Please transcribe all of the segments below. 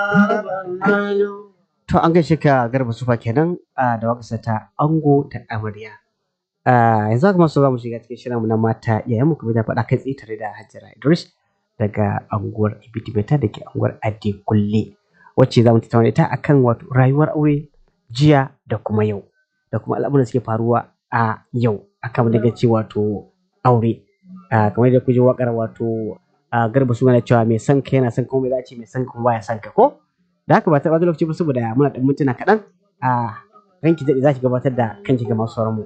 To an gaishe ka garba sufa kenan a da waƙarsa ta ango da amarya. Ah, yanzu haka masu za mu shiga cikin shirinmu na mata yayin mu kuma da faɗa kai tsaye tare da Hajara Idris daga anguwar Ibitibeta da ke anguwar Adekunle wacce za mu tattauna ita akan wato rayuwar aure jiya da kuma yau da kuma al'amuran da suke faruwa a yau akan daga ce wato aure. Ah, kamar yadda kuke waƙar wato ah, garba suna da cewa mai son ka yana son kuma mai za a ce mai son ka baya son ka ko? Da haka ba ta ɓata lokaci ba saboda muna ɗan mintuna kaɗan a ranki daɗe za ki gabatar da kanki ga masu sauran mu.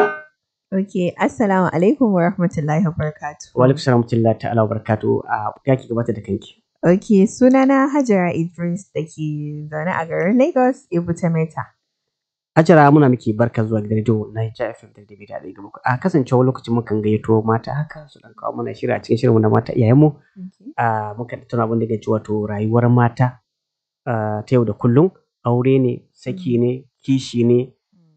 Ok, Assalamu alaikum wa rahmatullahi wa barakatuh. Wa alaikum salam wa ta'ala wa barakatuhu a ya ki gabatar da kanki. Ok, sunana Hajara Idris da ke zaune a garin Lagos, Ibute Meta. Hajara muna miki barka zuwa gidan rediyo na Hijja FM da David Ade ga muku. A kasancewa lokacin mukan gayyato mata haka su dan kawo mana shiri a cikin shirinmu na mata iyayenmu. A muka tattauna abin da ke ci wato rayuwar mata ah, ta yau da kullum aure ne, saki ne, kishi ne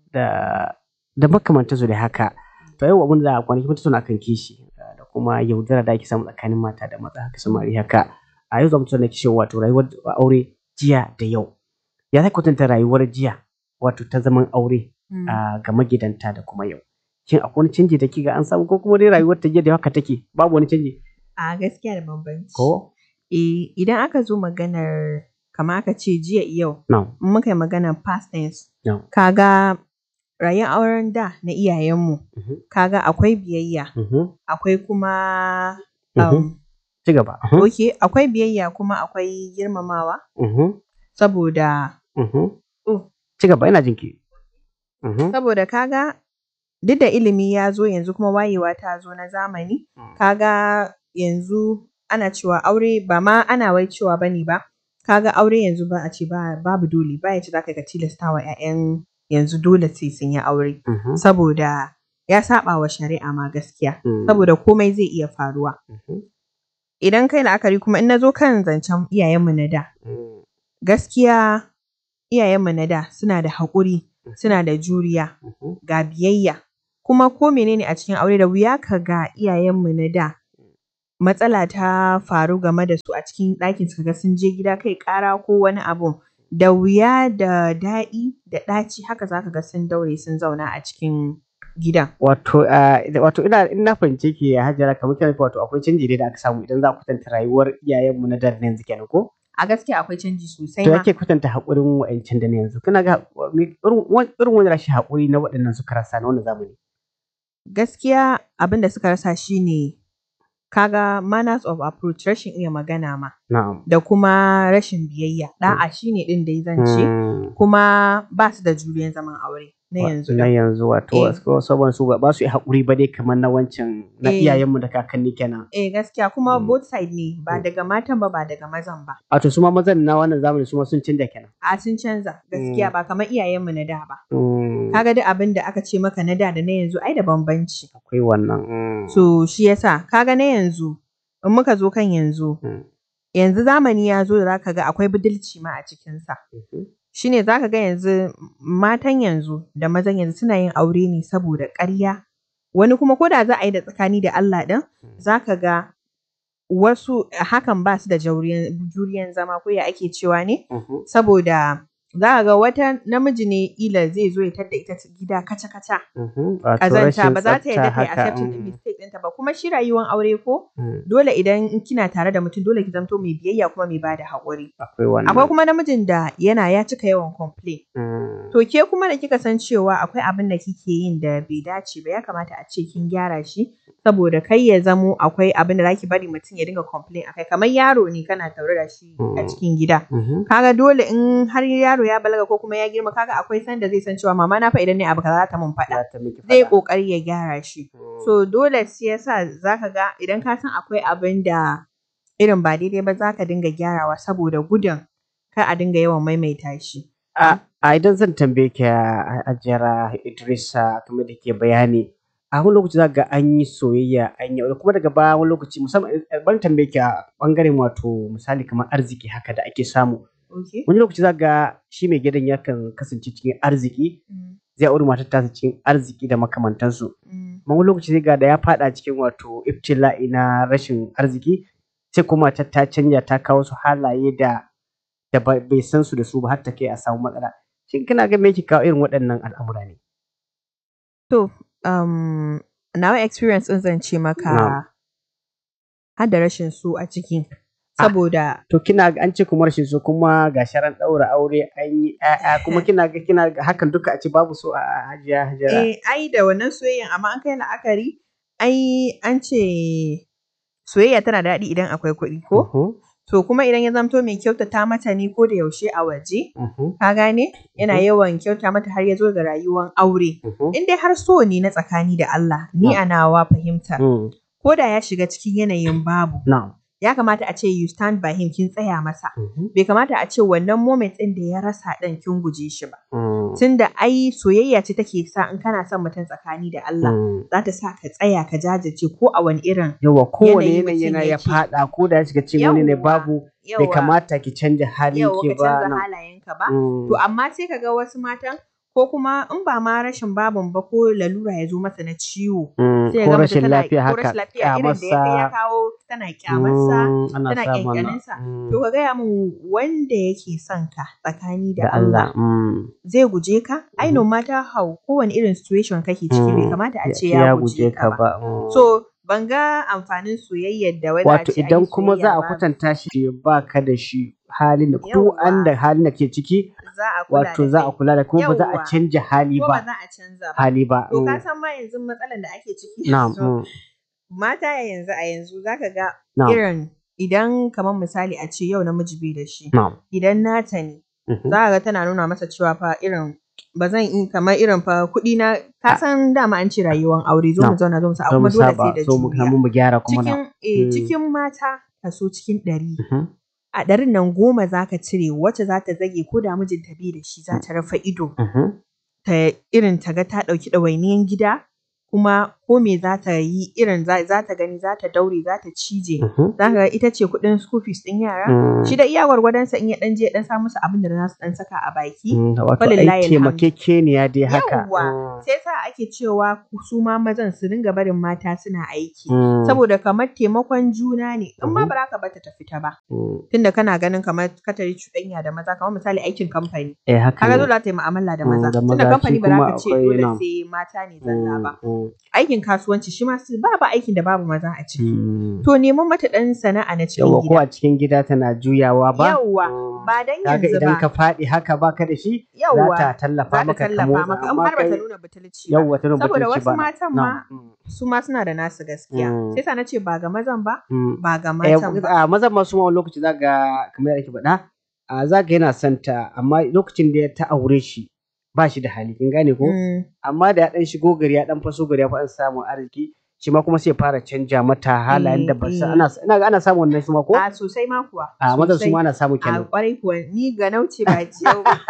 da da makamantansu da haka. To yau abin da kwanaki mun tattauna akan kishi ah, da kuma yaudara da ake samu tsakanin mata da maza haka samari haka. A yau za mu tattauna kishi wato rayuwar aure jiya da yau. Ya za ka kwatanta rayuwar jiya wato ta zaman aure a ga magidanta da kuma yau. Shin akwai wani canji da kiga an samu ko kuma dai rayuwar ta jiya da haka take babu wani canji A gaskiya da bambanci. ko? Eh, idan aka zo maganar kama aka ce jiya yau, No. in muka yi maganar past tense, No. kaga rayuwar auren da na iyayenmu, Mhm. kaga akwai biyayya, Mhm. akwai kuma Mhm. um, Ci gaba. Mhm. ok, akwai biyayya kuma akwai girmamawa, Mhm. saboda Mhm. Oh. Ci gaba ina jinki. Mhm. saboda kaga duk da ilimi ya zo yanzu kuma wayewa ta zo na zamani Mm. kaga yanzu ana cewa aure ba ma ana wai cewa bane ba kaga aure yanzu ba a ce ba babu dole ba ya ce zaka ka tilasta wa ƴaƴan yanzu dole sai sun yi aure Mhm. saboda ya saba wa shari'a ma gaskiya Mm. saboda komai zai iya faruwa Mhm. idan kai la'akari kuma in na zo kan zancen iyayenmu na da Mm. gaskiya iyayenmu na da suna da haƙuri suna da juriya Mhm. ga biyayya kuma ko menene a cikin aure da wuya ka ga iyayenmu na da matsala ta faru game da su a cikin ɗakin su ga sun je gida kai ƙara ko wani abu da wuya da daɗi da ɗaci haka zaka ga sun daure sun zauna a cikin gidan. Wato ah, wato ina in na fahimce ki Hajara kamar kina nufin wato akwai canji dai da aka samu idan za a kwatanta rayuwar iyayenmu na da da na yanzu kenan ko? A gaskiya akwai canji sosai To ma. yake kwatanta haƙurin wa'ancan da na yanzu. Kana ga me- irin wani- irin wani rashin haƙuri na waɗannan suka rasa na wannan zamani. Gaskiya abin da suka rasa shine kaga manners of approach rashin iya magana ma Na'am. da kuma rashin biyayya ɗa'a shine ɗin da zan ce Mm. kuma ba su da juriyan zaman aure na yanzu na ɗin. yanzu wato Eh. wasu saboda su ba su yi haƙuri ba dai kamar na wancan na Eh. iyayenmu da kakanni kenan. Eh gaskiya kuma Mm. both side ne ba Mm. daga matan ba ba daga mazan ba. Wato su ma mazan na wannan zamani su ma sun canja kenan. A sun canza gaskiya ba kamar iyayenmu na da ba. Mm. Kaga duk abin da aka ce maka na da da na yanzu ai da bambanci. Akwai wannan. mm. So shi yasa kaga na yanzu in muka zo kan yanzu Mm. yanzu zamani ya zo da zaka ga akwai budulci ma a cikinsa. Mhm. Shine zaka ga yanzu matan yanzu da mazan yanzu suna yin aure ne saboda ƙarya. Wani kuma ko da za a yi da tsakani da Allah ɗin zaka ga wasu hakan ba su da jauriyan juriyan zama ko ya ake cewa ne Mhm. saboda za ka ga wata namiji ne ila zai zo ya tadda ita gida kaca-kaca Mhm. Wato ƙazanta rashin ba za ta tsafta yarda ta yi haka, accepting mm. din mistake ɗinta ba kuma shi rayuwar aure ko Mm. dole idan kina tare da mutum dole ki zamto mai biyayya kuma mai bada haƙuri Akwai wannan. akwai kuma namijin da yana ya cika yawan complain Mm. to ke kuma da kika san cewa akwai abin da kike yin da bai dace ba ya kamata a ce kin gyara shi saboda kai ya zamo akwai abin da zaki bari mutum ya dinga complain akai kamar yaro ne kana taure da shi a Mm. cikin gida Mhm. kaga dole in har yaro ya balaga ko kuma ya girma kaga akwai sanda zai san cewa mama na fa idan ne abu kaza za ta mun faɗa Za ta miki zai faɗa. kokari ya gyara shi Mm. so dole sai yasa zaka ga idan ka san akwai abin da irin ba daidai ba zaka dinga gyarawa saboda gudun kar a dinga yawan maimaita shi A a idan zan tambaye ki a ajiyar Idrisa kamar da ke bayani a wani lokaci za ga an yi soyayya an yi aure kuma daga baya wani lokaci musamman eh, ban tambaye ki a bangaren wato misali kamar arziki haka da ake samu okay wani lokaci za ga shi mai gidan yakan kasance cikin arziki Mm, zai aure matar tasa cikin arziki da makamantansu mm, amma wani lokaci zai ga da ya fada cikin wato ibtila'i na rashin arziki sai kuma matar ta canja ta kawo su halaye da da ba- bai san su da su ba har ta kai a samu matsala shin kina ga me yake kawo irin waɗannan al'amura ne To, um, nawa experience ɗin zan ce Na'am. maka har da rashin so a ciki. Ah. Saboda to kina ga an ce kuma rashin so kuma ga sharan ɗaura aure an yi ƴaƴa kuma kina ga kina ga hakan duka a ce babu so a hajiya hajara eh, ai da wannan soyayyan amma an kai la'akari ai an ce soyayya tana daɗi idan akwai kuɗi ko? Mhm, To kuma idan ya zamto mai kyautata mata ne ko da yaushe a waje, mhm, ka gane? Yana Mhm. yawan kyauta mata har ya zo ga rayuwan aure. mhm, In dai har so ne na tsakani da Allah, ni a nawa fahimta. mm, Ko da ya shiga cikin yanayin babu, na'am ya kamata a ce you stand by him kin tsaya masa. mhm, Bai kamata a ce wannan moment ɗin da ya rasa ɗin kin guje shi ba. mm, Tunda ai soyayya ce take sa in kana son mutum tsakani da Allah, mm. za ta sa ka tsaya ka jajirce ko a wani irin yawa kowane Yanayi yanayi mutum yana ya yake. faɗa ko da ya shiga cikin wani ne Yawwa, babu bai yawa kamata ki canja halin yawa ki ka ba canza nan. halayenka ba. Mm, To amma sai ka ga wasu matan ko kuma in ba ma rashin babun ba ko lalura ya zo masa na ciwo. mm, Sai ko ga mace rashin tana lafiya ko haka rashin lafiya irin da ya kai ya kyamarsa kawo tana kyamarsa mm, ana tana samun wannan. ƙyanƙyaninsa. Mm, To ka gaya min wanda yake son ka tsakani da da Allah Allah mm, zai guje ka? Ai Mhm. no matter how kowane irin situation kake ciki bai Mm, kamata a ya ce ce ya guje ka ba. ba. mm. So ban ga amfanin soyayyar da wai za a Wato ce an idan yi kuma za soyayya a ba kwatanta shi ba ka da shi halin da ko Yawwa. an da halin da ke ciki za a kula wato da za a kai. kula da kuma ba za a Yawwa. canja hali Ko ba ba za a canza ba. hali ba. To ka mm, san ma yanzu matsalar da ake ciki Na'am. yanzu mm, mata a yanzu a yanzu zaka ga Na'am. irin idan kamar misali a ce yau namiji bai da shi Na'am. idan nata ne mhm, za ka ga tana nuna masa cewa fa irin ba zan yi kamar irin fa kuɗi na ka san dama an ce rayuwar aure zo mu Na'am. zauna zo mu sa zo mu kuma dole sai saba da so mu juriya kamun mu gyara kuma na. cikin eh, Mm. cikin mata kaso cikin ɗari Mhm, a ɗarin nan goma za ka cire wacce za ta zage ko da mijinta bai da shi za ta rufe ido mhm, ta irin ta ga ta ɗauki ɗawainiyan gida kuma ko me za ta yi irin za za ta gani za ta daure za ta cije mhm, za ka ga ita ce kuɗin school fees ɗin yara mm, shi da iya gwargwadonsa in ya ɗan je ɗan sa musu abin da za su ɗan saka a baki mm, Wato falillahi ai alhamdu. taimakekeniya dai haka. Yawwa. mm, sai sa ake cewa su ma mazan su dinga barin mata suna aiki mm, saboda kamar taimakon juna ne in ma Mhm. ba za ka bata ta fita ba mm, tunda kana ganin kamar katari cuɗanya da maza kamar misali aikin kamfani Eh haka kaga ne. dole za ta yi mu'amala da Mm, maza da tunda maza kamfani shi ba za kuma ka ce akwai dole nam. sai mata ne zalla ba Mm, mm, aikin kasuwanci shi ma su babu aikin da babu maza a ciki mm. to neman mata ɗan sana'a na cikin Yawwa ko gida a cikin gida tana juyawa ba. Yawwa, Mm, ba dan Kaga yanzu idan ba ka faɗi haka baka da shi za Yawwa, ta za tallafa ta maka ka tallafa motsa maka in amma har ba ta kai nuna butulci ba yawwa ta nuna saboda butulci wasu ba na. matan Na'am, ma mm, su ma suna da nasu gaskiya Mm. sai sa na ce ba ga mazan ba mm. ba ga Eh, matan ba a mazan masu ma wani lokaci za ga kamar yadda ake faɗa a za ga yana son ta amma lokacin da ta aure shi ba shi da hali kin gane ko Mm. amma da ya dan shigo gari ya dan faso gari ya fa samun arziki shi ma kuma sai ya fara canja mata halayen da ba Eh, sa eh. ana ina ga ana samun wannan shi ma ko a sosai ma kuwa a mazan su sosai. ma ana samu a kenan kwarai kuwa ni ga nauce ba ciyau ba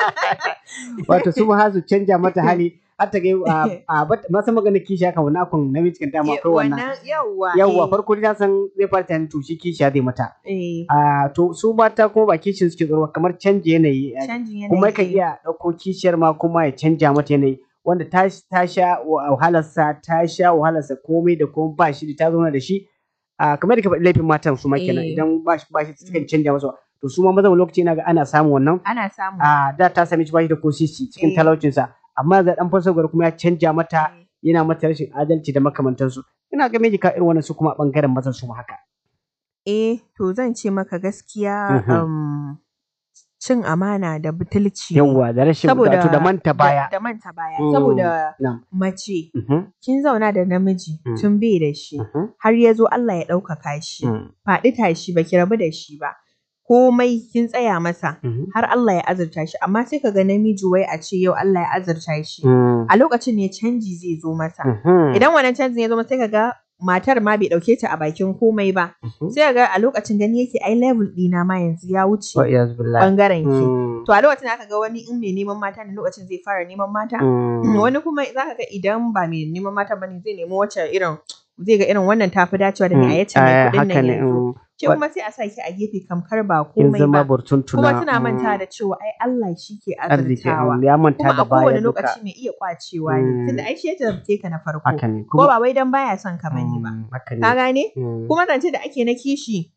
wato su ma har su canja mata hali har ta ga a a bat- masa magana kishi haka wannan akon namiji kan dama akwai wannan yawwa yawwa eh, farko dai na san zai fara tunanin to shi kishiya zai mata eh, a to su mata kuma ba kishin suke tsoro ba, kamar canje yanayi canjin yanayi kuma yakan eh. iya ɗauko kishiyar ma kuma ya canja mata yanayi wanda ta ta sha wahalarsa ta sha wahalarsa komai da komai ba shi da ta zauna da shi a kamar da ka faɗi laifin matan su ma kenan Eh. idan ba shi ba shi sukan canja masa to su ma mazan wani lokaci na ga ana samun wannan ana samu a da ta sami shi ba shi da ko sisi cikin Eh. talaucinsa amma da dan fasogar kuma ya canja mata Eh. yana mata rashin adalci da makamantansu ina ga me ka irin wannan su kuma a bangaren mazan su ma haka eh to zan ce maka gaskiya Mhm. um, cin amana da butulci ne. yawwa da rashin wato da manta baya da, da manta baya Mm. saboda Na'am. mace Mhm, kin zauna da namiji Mm. tun bai da shi mhm, har ya zo Allah ya ɗaukaka shi mm, faɗi tashi baki rabu da shi ba komai kin tsaya masa mhm, har Allah ya azurta shi amma sai ka ga namiji wai a ce yau Allah ya azurta shi mm, a lokacin ne canji zai zo masa mhm, idan wannan canjin ya zo masa sai ka ga matar ma bai ɗauke ta a bakin komai ba mhm. sai ka ga a lokacin gani yake ai level ɗina ma yanzu ya wuce Wa iyaz billah. ɓangaren ki Mm, to a lokacin aka ga wani in mai neman mata ne lokacin zai fara neman mata mm, wani kuma za ka ga idan ba mai neman mata bane zai nemi wacce irin zai ga irin wannan tafi dacewa da ni a yace mai eh, kuɗin haka nan ne, yanzu mm. ke kuma sai a sa ki a gefe kamkar ba kin komai zama ba burtuntuna kuma tana mm, manta da cewa ai Allah shi ke arziki azurtawa mm, ya manta kuma da a kowane baya duka lokaci mai iya kwacewa Mm. ne tunda ai shi ya jarabce ka na farko haka ne ko ba wai dan baya son ka bane ba mm, haka ka ne gane mm, kuma zance da ake na kishi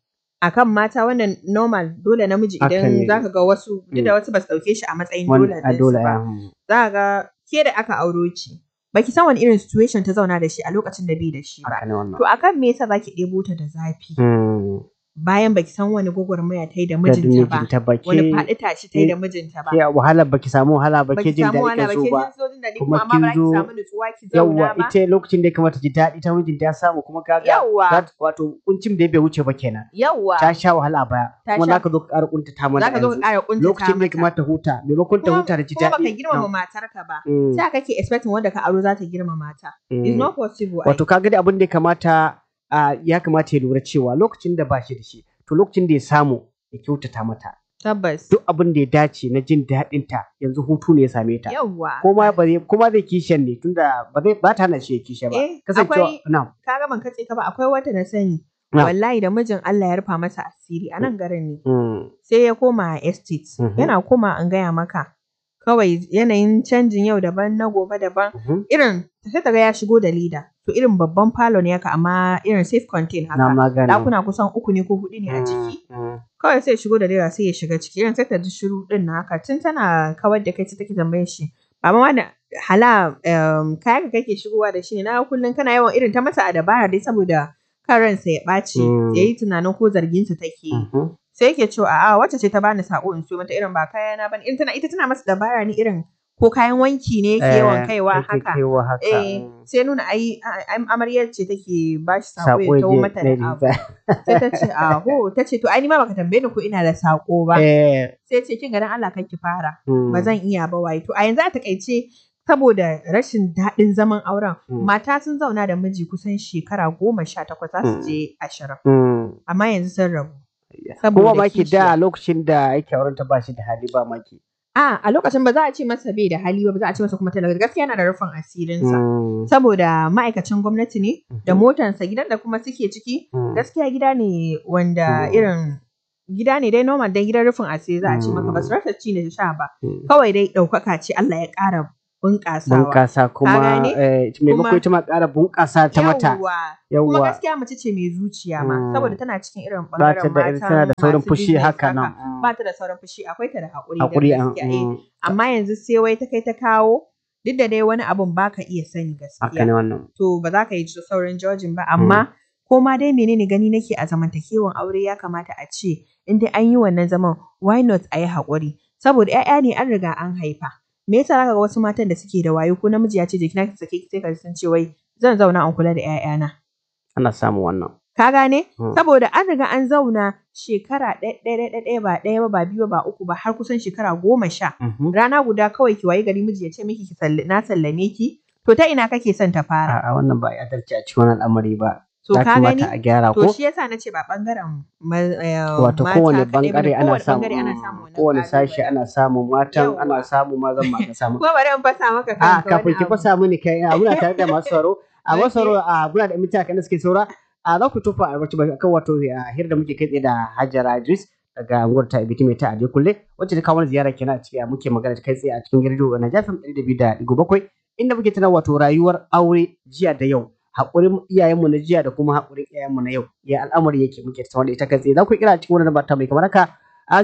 akan mata wannan normal dole namiji Haka idan ne. zaka ga wasu duk Mm. da wasu ba su ɗauke shi a matsayin Wani- dole a dole ɗinsu ba. mm. Za ka ga ke da aka auro ki baki san wani irin situation ta zauna da shi a lokacin da bai da shi ba. haka ne wannan To akan me yasa zaki ɗebo ta da zafi Mm. bayan baki san wani gwagwarmaya ta yi da da mijinta ba. mijinta ba Wani ke faɗi tashi ta yi da ke- mijinta ba. ke wahala baki samu wahala ba ke Baki jin samu wani daɗi ba ka ke zo ba jin sojin daɗi kuma kuma amma ba za kin ki zo- samu nutsuwa ki zauna yawwa ba. ita lokacin da ya kamata ji daɗi ta mijinta ya samu kuma kaga Yawwa. za ta- wato kuncin da bai wuce ba kenan Yawwa. ta sha wahala a baya Ta kuma sha- za ka zo ka ƙara kuntata mana Za ka zo ka yanzu ƙara ƙuntata lokacin da ya mata. kamata huta maimakon ta Kuma- huta da ji kuma baka daɗi girmama matarka ba. Mm, Sai kake expecting wanda ka aro za ta girmama ta. It's mm. not possible. ai. wato kaga da abin da ya kamata a, ya kamata ya lura cewa lokacin da ba shi da shi to lokacin da ya samu ya kyautata mata Tabbas. duk abin da ya dace na jin daɗin ta yanzu hutu ne ya same ta Yawwa. kuma ba zai kuma zai kishiyan ne tunda ba zai ba ta hana shi ya kishiya ba Eh, kasancewa akwai- na Ka ga ban katse ka ba akwai wata na sani. Na. Wallahi da mijin Allah ya rufa masa asiri a nan garin ne. mm, Sai ya koma estate. Mhm. Yana koma an gaya maka. Kawai yanayin canjin yau daban na gobe daban. mhm. Irin sai ta ga ya shigo da lida. To irin babban falo ne haka amma irin safe contain na haka. magana Ɗakuna kusan uku ne ko huɗu ne a ciki. Mm, kawai sai ya shigo da leda sai ya shiga ciki irin sai ta ji shiru din na haka tun tana kawar da kai sai take tambayar shi baba ma da hala um, kaya ka kake shigowa da shi ne na kullum kana yawan irin ta masa a dabara dai saboda kan ransa ya ɓaci Mm. ya yi tunanin ko zarginsa take yi mhm. sai yake cewa a'a wacce ce ta bani sako in siyo mata irin ba kaya na bane in tana ita tana masa dabara ne irin ko kayan wanki ne yake yawan Eh, kaiwa yake haka kaiwa haka eh mm. sai nuna ai ai- amaryar ce take ba shi sako Sako ya tawo je mata na da abu riga. sai ta ce aho ta ce to ai ni ma baka tambaye ni ko ina da sako ba Eh, sai ce kin ga dan Allah kar ki fara mm, ba zan iya ba wai to a yanzu a takaice saboda rashin daɗin zaman auren Mm. mata sun zauna da miji kusan shekara goma sha takwas za su Mm. je ashirin mm. amma yanzu sun rabu kuma saboda maki da kishiya. lokacin da yake auren ta ba shi da hali ba maki a a lokacin ba za a ce masa bai da hali ba ba za a ce masa kuma talaka gaskiya yana da rufin asirinsa Mm, saboda ma'aikacin gwamnati ne da mhm, motansa gidan da kuma suke ciki mm. gaskiya gida ne wanda Mm. irin gida ne dai normal dai gidan rufin asiri za a ce maka ba su Mm. rasa ci da sha ba Mm. kawai dai ɗaukaka ce Allah ya ƙara bunƙasawa bunƙasa kuma gane? eh, maimakon Kuma- ita ma ƙara bunƙasa ta mata Yawwa. kuma yawwa gaskiya mace ce mai zuciya ma Mm. saboda tana cikin irin ba ta ɓangaren da matan tana da saurin masu fushi business haka nan mm. ba ta da saurin fushi akwai ta da haƙuri hakuri da an gaskiya eh. mm, amma yanzu sai wai ta kai ta kawo duk da dai wani abun baka iya sani haka gaskiya ne wannan to ba za ka yi saurin judging ba amma ko ma dai menene gani nake a zamantakewan aure ya kamata a ce in dai an yi wannan zaman why not a yi haƙuri saboda 'ya'ya ne an riga an haifa me yasa zaka ga wasu matan da suke da wayo ko namiji ya ce je kina ki sake ki sai ka ji sun ce wai zan zauna an kula da 'ya'yana ana samun wannan ka gane Mm. saboda an riga an zauna shekara ɗaya ɗaya ɗaya ɗaya ba ɗaya ba ba biyu ba ba uku ba har kusan shekara goma sha Mhm. rana guda kawai ki wayi gari miji ya ce miki ki sall- na sallame ki to ta ina kake son ta fara A'a wannan ba a adalci a cikin wannan al'amari ba to ya ka gani kamata a gyara to ko shi yasa na ce ba bangaren ma- eh, wato mata kowane kaɗai bane, bangare ana kowane samu bangare ana samun wannan kowane sashi ƙalubalen. ana samu matan Yawwa. ana samu mazan ma ana samu kuma bari in fasa maka a kanka kafin wani ki abu. fasa mini kai a muna tare da masu sauraro a masu Okay. sauraro a muna da mita kan da suke saura a za ku tufa a wacce kan wato a hira da muke kai tsaye da Hajara Idris daga unguwar ta Ibiti mai ta Aje Kulle wacce ta kawo mana ziyara kenan a cikin muke magana kai tsaye a cikin rediyo na Jafin 102.7 inda muke tana wato rayuwar aure jiya da yau haƙurin iyayenmu na jiya da kuma haƙurin iyayenmu na yau ya al'amari yake muke tattauna da ita kai tsaye za ku kira cikin wannan bata mai kamar haka a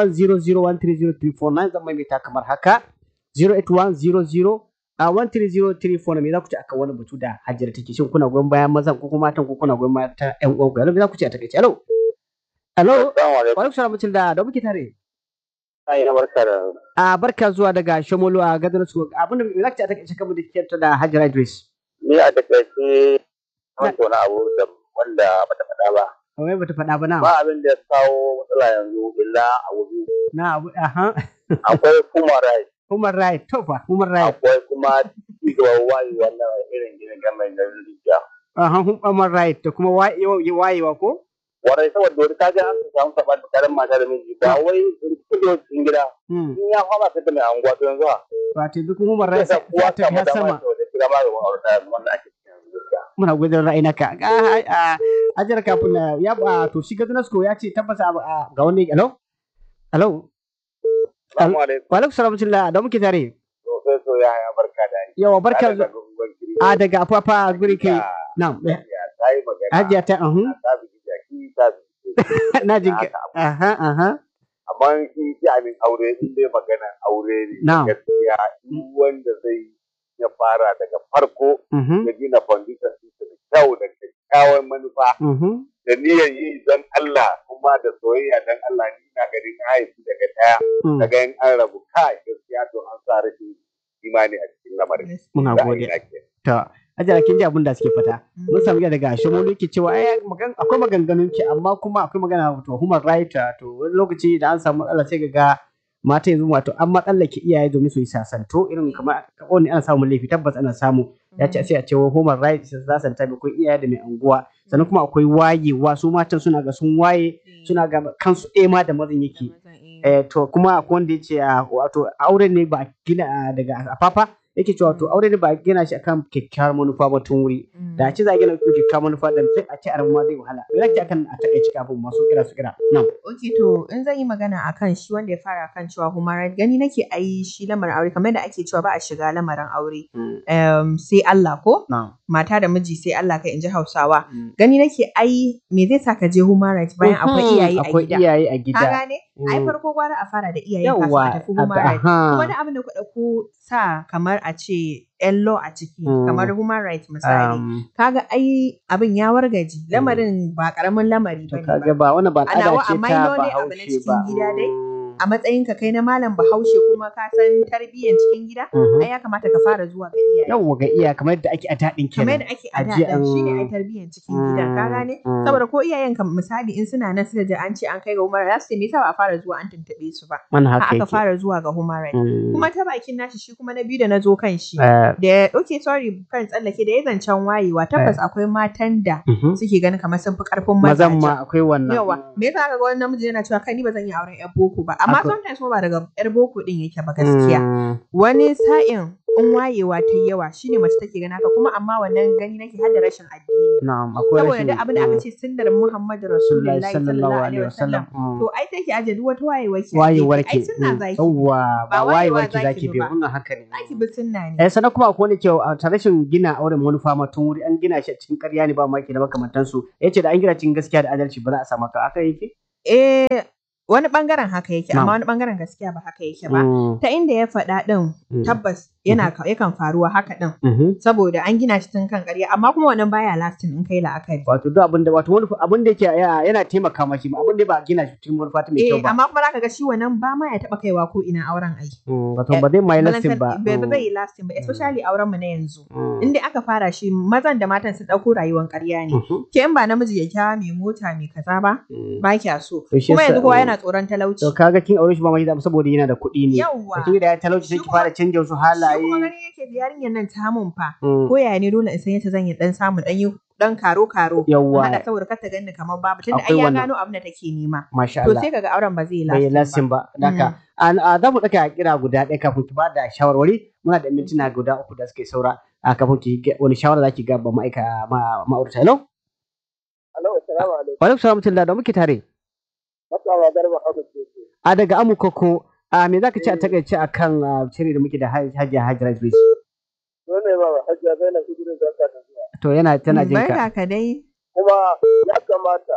08100130349 zan maimaita kamar haka 08100 a 13034 na me za ku ci akan wani batu da hajjira take shin kuna goyon bayan mazan ko kuma matan ko kuna goyon bayan ta ƴan uwan ku me za ku ci a takaice hello hello Assalamu wa alaikum. alaikum salam mutum da da muke tare Ai na barka da a barka zuwa daga Shomolu a gadar su abinda me za ku ci a takaice kan da kike da Hajjira Idris ni a takaice wani wani abu da wanda bata faɗa ba. wai bata faɗa ba na Ba abin da ya kawo matsala yanzu illa abu biyu. na abu aha Akwai human rights, human right to fa human right akwai kuma cigaba wayi wannan irin ginin game da rijiya. aha human right da kuma wayewa wayewa ko Warai saboda wani kaga an samu saɓa tsakanin mata da miji ba wai rikido cikin gida. hmm In ya fama sai ta mai anguwa to yanzu ha. wato duk human Sai right sa sai kowa ta samu tafi dama sama da kira ma ga ma'aurata wanda ake cikin yanzu gaskiya. muna gudun ra'ayinaka a ajiyar kafin na ya ba to shi gadunasko ya ce tabbasa a- ga wani hello hello Assalamu alaikum. wa alaikum salam rahmatullah da muke tare Professor Yahaya barka da aiki. yawa barka Tare da zu- gungun kiri. a daga afafa guri ke Hakika, na Hajiya ta yi magana. hajiya ta ahun ta bi jaki ta bi na jin ka aha aha amma shi sha'anin aure in dai maganar aure ne Na'am. gaskiya duk wanda zai ya fara daga farko mhm ya gina foundation ɗinsa da kyau da kyakkyawan manufa mhm da niyyar yi don Allah kuma da soyayya don Allah ni na ganin haifi daga ɗaya mm. daga in an rabu kai gaskiya to an sa rashin imani a cikin lamarin muna Ra'ayi gode na ke. to ajara kin ji abin da suke fata mun samu iya daga shomolu yake cewa ai magan akwai maganganun ki amma kuma akwai magana to human right uh, to wani lokaci da an samu matsala sai ga mata yanzu wato an matsallake iyaye domin su yi sasanto irin kamar wani ana samun laifi tabbas ana samu ya ce sai a ce wai human right su sasanta mai akwai iyaye da mai anguwa sannan kuma akwai wayewa su matan suna ga sun waye suna ga kansu ɗaya ma da mazan yake eh, to kuma akwai wanda ya ce a wato aure ne ba a gina ah, daga afafa yake cewa to aure ne ba a gina shi akan kyakkyawar manufa ba tun wuri da a ce za a gina akan kyakkyawar manufa da sai a ce a ma zai wahala me zaki akan a takaice kafin masu kira su kira nan Ok to in zan yi magana akan shi wanda ya fara kan cewa human right gani nake ai shi lamarin aure kamar da ake cewa ba a shiga lamarin aure um, sai Allah ko nan mata da miji sai Allah kai in ji Hausawa gani nake ai me zai sa ka je human right bayan akwai iyaye a akwai gida iyaye a ka gida gane ai Mm. farko gwara a fara da iyaye kafin a yawa tafi human right aha. wani abin da ku ɗauko sa kamar a ce yan law a ciki Mm. kamar human right misali Um, kaga ai abin ya wargaji lamarin ba karamin lamari to bane kaga ba ba wannan ba A al'ada nawa ce amma ta ino ne abu na bahaushe cikin ba gida dai? Mm. a matsayin ka kai na malam bahaushe kuma ka san tarbiyyar cikin gida Mhm. ai ya kamata ka fara zuwa ga iyaye yawwa ga iya kamar yadda ake a daɗin kamar kenan yadda ake a Ajiye da shine an- ai tarbiyyar cikin gidan ka gane Mm. saboda ko iyayen ka misali in suna nan suka ji an ce an kai ga human rights za su ce me yasa ba a fara zuwa an tuntuɓe su ba wannan har haka aka yake fara zuwa ga human rights Mm. kuma ta bakin nashi shi kuma na biyu da na zo kan shi Eh, da okay sorry kan tsallake da ya zancen wayewa tabbas akwai matan da mhm. suke ganin kamar sun fi karfin mazan mazajen ma akwai wannan yawa me yasa kaga wani namiji yana cewa kai ni ba zan yi auren yar boko ba amma Akwai- sometimes kuma ba daga yar boko din yake ba gaskiya Mm. wani sa'in in wayewa ta yi yawa shine mace take gani haka kuma amma wannan gani nake har da rashin addini na'am akwai saboda rashin duk abin da aka ce sunnar Muhammadu Rasulullahi sallallahu alaihi wasallam Mm. to ai take aje duk wata wayewa ke wayewar ai ke sunna mm, zaki yawwa ba Ba wayewa wayewar ki zaki zaki bi bi ba. wannan haka ne zaki bi sunna ne eh sannan kuma akwai wani ke a ta rashin gina auren manufa ma tun wuri an gina shi a cikin ƙarya ne ba maki da makamantansu yace da an gina cikin gaskiya da adalci ba za a samu ka aka yake eh wani bangaren haka yake Na'am. amma wani bangaren gaskiya ba haka yake ba Mm, ta inda ya faɗa ɗin mm, tabbas yana yakan faruwa haka ɗin mhm. saboda an gina shi tun kan ƙarya amma kuma wannan baya lasting in kai la'akari wato duk abin da wato wani abin da yake ya- yana taimaka mashi abin da ba a gina shi cikin manufa ta mai eh kyau ba amma kuma zaka ga shi wannan ba ma ya taɓa kaiwa ko ina auren ai Mm, wato ba zai mai lasting ba Balantan- ba zai yi lasting ba especially auren mu na yanzu Mm, in dai aka fara shi mazan da matan sun ɗauko rayuwar ƙarya ne mhm, ke in ba namiji ya kyawa mai mota mai kaza ba mm. ba kya so To shi kuma yasa- yanzu kowa mm. yana tsoron talauci to kaga kin aure shi ba mai da saboda yana da kuɗi ne yawwa da kin da ya talauci sai Shi ki fara canja wasu halaye shi kuma gani yake da yarinyar nan ta mun fa Mm, ko yaya ne dole in san yadda zan yi dan samu dan yi dan karo karo yawwa hada saboda kar ta ganni kamar babu tunda Akwai ai ya wannan. gano abin da take nema masha to Allah sai kaga auren ba zai bai lasting lasin ba daka an a za mu daka kira guda ɗaya kafin ki bada shawarwari muna da mintuna guda uku da suke saura a kafin ki ga- wani shawara zaki ga ba ma'aika ma ma'aurata hello Alo, assalamu alaikum. wa alaikum salam tilla da muke tare Matsawa garba haka ce. a daga amukoko a me zaka ce a takaice akan ah, shiri da muke da Haj- hajiya hajjira Idris Dole ba ba hajjiya Zainab Idris za ta tafiya. to yana tana jin ka barka ka dai Kuma ya kamata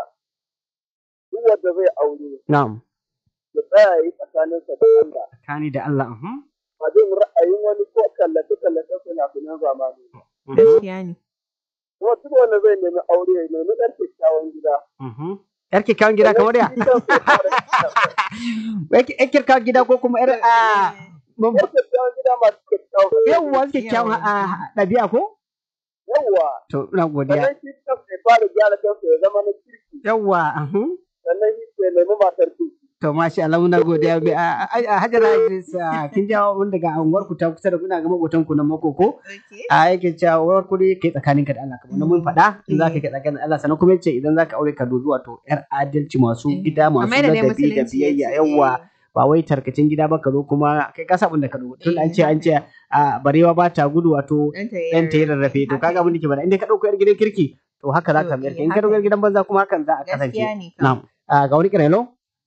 duk wanda zai aure na'am ya tsaya yi tsakaninsa da Allah. kani da Allah mhm Ba zai ra'ayin wani ko kallace-kallace fina-finan zamani. mhm, gaskiya ne Kuma duk wanda zai nemi aure ya nemi ɗan kyakkyawan gida. mhm yar kyakkyawan gida kamar ya Sannan shi kansa ya fara kyakkyawan. yar kyakkyawan gida ko kuma yar a Ɗan kyakkyawan gida masu kyakkyawan. yawwa kyakkyawan ah, ɗabi'a ko Yawwa. to ina godiya Sannan shi kansa ya fara gyara kansa ya zama na kirki. yawwa mhm Sannan shi ya nemi matar kirki. To masha Allah muna godiya Bi- a a- a Hajara Idris a, kin jawo mun daga anguwar ku ta kusa da kuna ga makotan ku na makoko okay a yake cewa wurin kudi kai tsakanin ka da Allah kamar na mun faɗa in zaka kai tsakanin Allah sannan kuma yace idan zaka aure ka dubi wato yar adalci masu gida masu Kamar yadda dai ladabi da musulunci biyayya ya ce, yawa ba wai tarkacin gida ba ka zo kuma kai kasa abin da ka dubi tun an ce an ce a barewa ba ta gudu wato ɗanta ɗan ta yi rarrafe to kaga abin da ke bada inda ka ɗauko yar gidan kirki to haka za ka To, mayar eh, in ka ɗauko yar haka. gidan banza kuma hakan za a kasance gaskiya ne kam. na'am a ga wani kira hello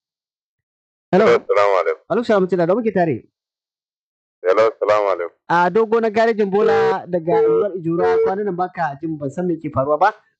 hello Assalamu alaikum. alaikum salam tuna da muke tare Hello, assalamu alaikum. a dogo na garejin bola daga unguwar ijura kwanan nan baka jin ban san me ke faruwa ba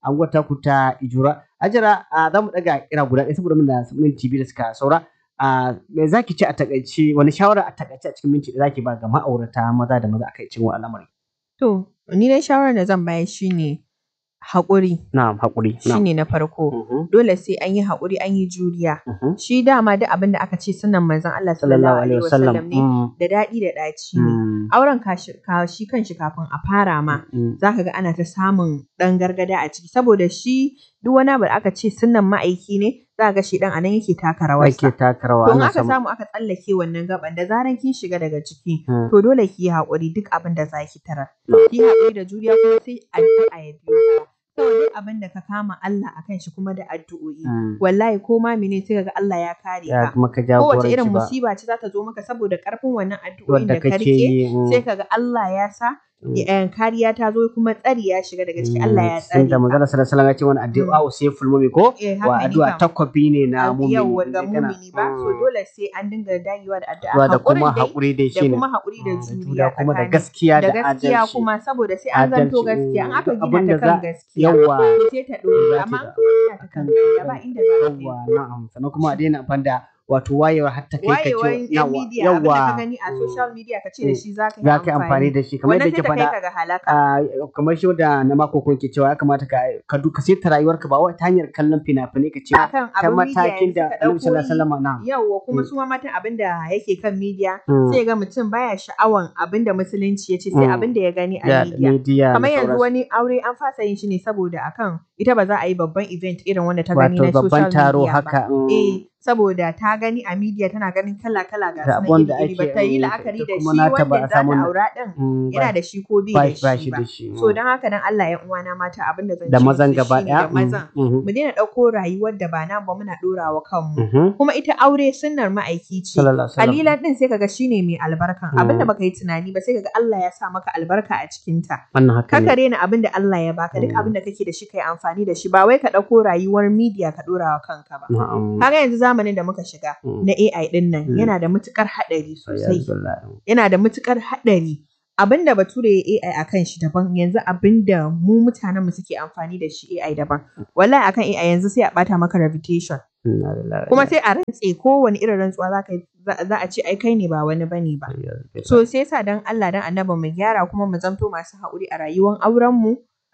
anguwar taku ta Ijura. Hajara a za mu ɗaga kira guda ɗaya saboda muna minti biyu da suka saura. A me za ki ce a takaice wani shawara a takaice a cikin minti da za ki ba ga ma'aurata maza da maza a kai cikin al'amari. To, ni dai shawarar da zan bayar shine haƙuri Na'am haƙuri. Na'am. shine na farko. Mhm, Dole sai an yi haƙuri an yi juriya. mhm. Shi dama duk abin da aka ce sunan manzon Allah sallallahu alaihi wasallam ne Mm, da daɗi da ɗaci ne. mm, Auren kashi- ka shi kanshi kafin a fara ma mm. za ka ga ana ta samun ɗan gargada a ciki saboda shi duk wani abu da aka ce sunan ma'aiki ne za ka ga shi ɗan anan yake taka rawarsa. Ake taka rawa To in ana aka samu. samu aka tsallake wannan gaban da zaran kin shiga daga ciki Mm. to dole ki yi haƙuri duk abin da za ki tarar. Mm. Ki yi haƙuri da juriya kuma sai addu'a ya biyo baya. Saboda duk abin da ka kama Allah a kan shi kuma da addu'o'i. Mm. Wallahi ko ma mene sai ka ga Allah ya kare Ya ka. kuma ka Kowace irin jagoranci ba. musiba ce za ta zo maka saboda ƙarfin wannan addu'o'in Wadda da ka kake riƙe yi. mm, sai ka ga Allah ya sa mm. eh, kariya ta zo kuma tsari ya shiga daga ciki Allah ya tsare Sun da ka. manzala sallallahu alaihi wasallam ya ce wani addu'a wa sai fulmumi ko? Eh, Wa haka ne addu'a kam. takwabi ne na mumini. Yawwa ga Indai kana- mumini ba so Mm. dole sai an dinga dagewa da addu'a Addu'a da kuma haƙurin dai haƙuri dai da shine. kuma haƙuri da Mm, juriya kuma da tsakani. gaskiya da da gaskiya adalci. kuma saboda sai an zanto Adalci, gaskiya in mm, aka duk gina abin ta da kan za- gaskiya Yawwa. to sai ta ɗore Za ta amma da- in kuma gina ta kan gaskiya ba inda za ta Yawwa yi na'am sannan kuma a daina amfani da wato wayewar har ta kai ka wayewar ce yan media abin da ka yawwa gani a Mm. social media ka ce da shi za ka za ka yi amfani da shi kamar wannan yadda sai ke ta kai faɗa ka ga halaka a kamar shi da na mako ko ke cewa ya kamata ka ka duka sai ta rayuwarka ba wai ta hanyar kallon fina-finai ka ce akan ta abin media matakin yanzu da ka Annabi sallallahu alaihi ɗauko wasallam na yawwa kuma Mm. su ma matan abin da yake kan media Mm. sai ga mutum baya sha'awan abin da musulunci ya ce sai Mm. abin da ya gani a ya media media kamar da yanzu sauransu. wani aure an fasa yin shi ne saboda akan ita ba za a yi babban event irin wanda ta gani wato na babban social taro media ba. haka mm, Eh, saboda ta gani a media tana ganin kala-kala ga Da su abun da iri-iri ba ake, ta yi mm, la'akari ita da kuma shi nata ba wanda a za ta samu na- aura din mm, yana ba- da shi ko ba bai shi ba da shi shi ba. da shi So mm. don haka dan Allah ya uwana mata abin da zan da ce mazan musu gaba shine daya da mazan mm, mhm, mu daina ɗauko rayuwar da ba nan ba muna ɗorawa kanmu. mhm. Kuma ita aure sunnar ma'aiki ce. sallallahu alaihi wasallam Kalilan din sai kaga shine mai albarkan Mm. abinda baka yi tunani ba sai kaga Allah ya sa maka albarka a cikinta. wannan haka ne Kaka rena abin da Allah ya baka duk Mm. abin da kake da shi kai amfani da shi ba wai ka ɗauko rayuwar media ka ɗora wa kanka ba. na'am Kaga yanzu zamanin da muka shiga Mm. na AI din nan Mm. yana da matukar haɗari sosai. Ayyazubillah. Yana da matukar haɗari. Abin da bature ya AI a kan shi daban yanzu abin da mu mutanen mu suke amfani da shi AI daban. Wallahi akan AI yanzu sai a ɓata maka reputation. Inna lillahi wa Kuma inna sai a rantse kowane irin rantsuwa za ka yi- za- za a ce ai kai ne ba wani bane ba. ilaihi raji'un. So sai sa dan Allah dan annabi mu gyara kuma mu zamto masu haƙuri a rayuwar auren mu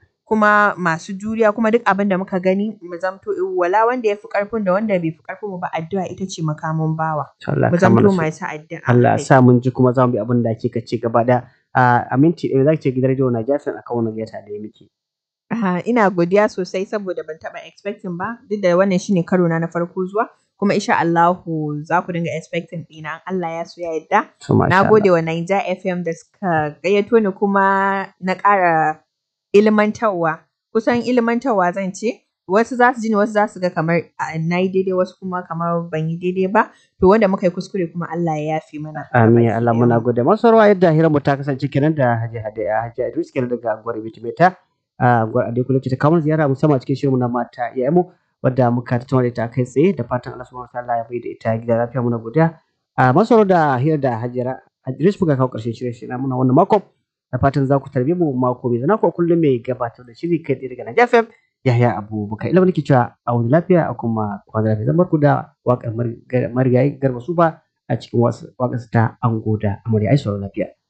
kuma masu juriya kuma duk abin da muka gani mu zamto wala wanda ya fi ƙarfin da wanda bai fi ƙarfin mu ba addu'a ita ce makamin bawa. Allah Mu ya kama zamto da su. masu addu'a. Allah ya kai. sa mun ji kuma za mu bi abin da kika ce gaba da a minti ɗaya za ki ce gidan rediyo na jafin akan wannan gaita da ya miki. Aha, ina godiya sosai saboda ban taɓa expecting ba duk da wannan shine karo na na farko zuwa kuma insha Allahu za ku dinga expecting ɗina in Allah ya so ya yarda. So, masha Na Allah. gode wa Naija FM da suka gayyato ni kuma na ƙara ilmantarwa. Kusan ilmantarwa zan ce. Wasu za su ji ni wasu za su ga kamar a, na yi daidai wasu kuma kamar ban yi daidai ba. To wanda muka yi kuskure kuma Allah ya yafe mana. Amin ya Gabaki Allah ɗayan muna mu. gode. Masu rawa yadda hirar mu ta kasance kenan da Hajji Hadiya Hajji Idris kenan daga Gwar Bitimeta. A Gwar Ade Kula ce ta kawo mana ziyara musamman cikin shirin mu na mata iyayen mu wadda muka tattauna da ita kai tsaye da fatan Allah subhanahu wa ta'ala ya bai da ita gida lafiya muna godiya. A masu rawa da hirar da Hajjira Idris muka kawo ƙarshen shirin shi na muna wannan mako. Da fatan za ku tarbe mu mako mai zana ko kullum mai gabatar da shiri kai tsaye daga Naija FM. Yahya Abubakar ilimin nake cewa a wani lafiya a kuma kwana lafiya zan barku da waƙar marigayi garba su ba a cikin waƙarsa ta ango da amarya ai sauraro lafiya.